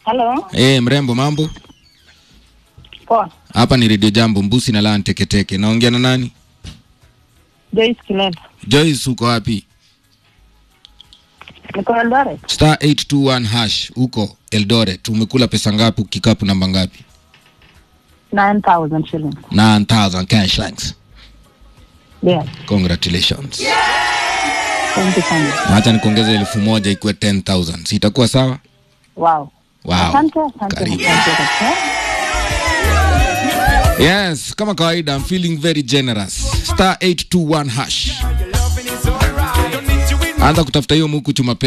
Halo, Eh, mrembo mambo? poa. Hapa ni Radio Jambo Mbusi na Laa Teketeke. Naongea na nani? Joyce Kileva. Joyce uko wapi? Niko Eldoret. Star 821 hash uko Eldoret. Umekula pesa ngapi? Kikapu namba ngapi? 9,000 shillings. 9000 cash thanks. Yes. Congratulations. Thank you so much. Acha nikuongeze elfu moja ikuwe 10000. Si itakuwa sawa? Wow. Wow. Asante, asante, Karibu. asante kabisa. Yes, kama kawaida I'm feeling very generous. Star 821 hash. Anza kutafuta hiyo muku chuma